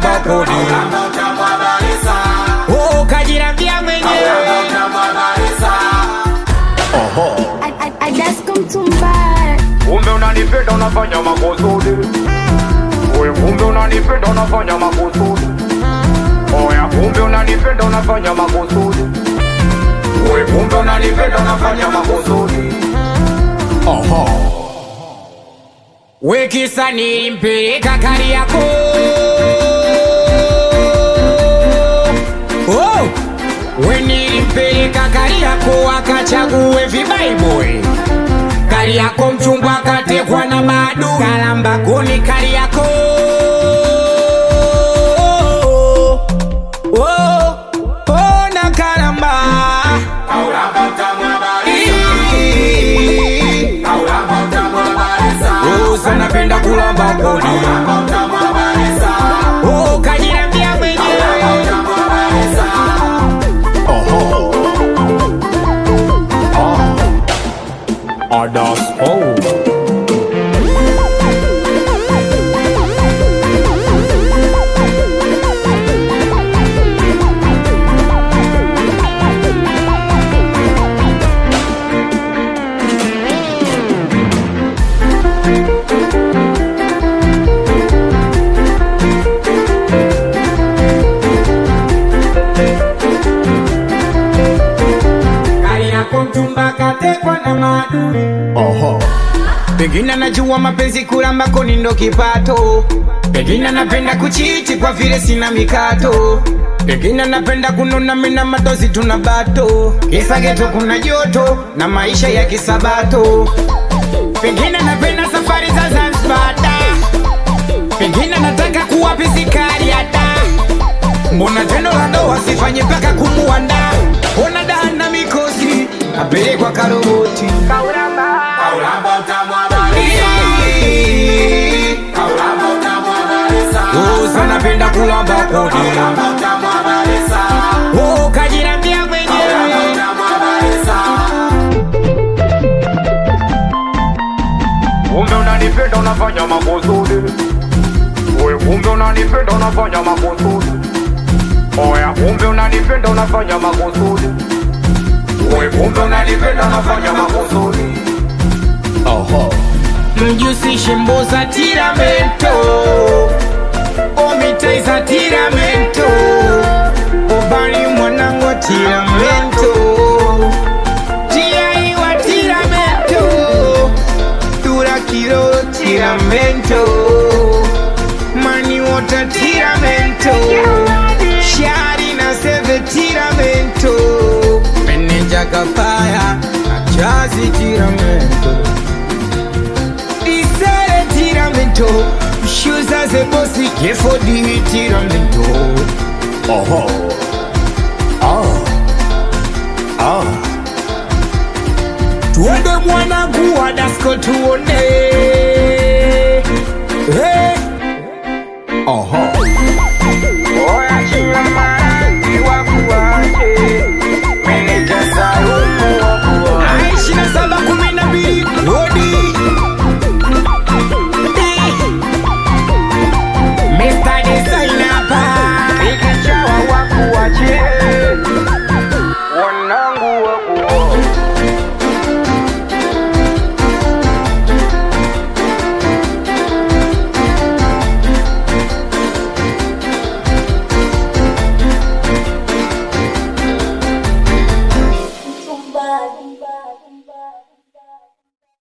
kulamba kodi oh, kajirambia mwenyewe I, I, I just come to buy. Kumbe unanipenda unafanya makusudi Oya kumbe unanipenda unafanya makusudi Oya kumbe unanipenda unafanya makusudi Oya kumbe unanipenda unafanya makusudi wekisa nilimpeleka kari yako oh! we nilimpeleka kari yako akachague vibaiboi kari yako mchungwa akatekwa na madu kalamba kuni kari yako oh! oh, na kalamba Oh, sana penda kulamba kodi Oh, kajirambia mwenyewe Adas oh Kari yako mchumba katekwa na maadui Pengine najua mapenzi kulamba koni ndo kipato Pengine napenda kuchiti kwa vile sina mikato Pengine napenda kunona mina matozi tuna bato Kisa geto kuna joto na maisha ya kisabato Pengine napenda safari za Zanzibar da Pengine nataka kuwa pisikari ya da Mbona tendo la ndoa sifanye mpaka kumuanda Ona da na mikosi apelekwa karoboti Oh, sana penda kulamba kodi Oh, kajirambia mwenyewe Kumbe unanipenda unafanya makusudi Oya kumbe unanipenda unafanya makusudi Oya kumbe unanipenda unafanya makusudi Oya kumbe unanipenda unafanya makusudi mjusishe mboza tiramento omitaiza tiramento obali mwanangu wa tiramento tiaiwa tiramento turakiro tiramento maniwota tiramento shari na seve tiramento meneja kapaya achazi tiramento Isere tiramento Shuza ze bosi Kefo di tiramento Oho Oh Oh Tuende mwanangu wa dasko tuone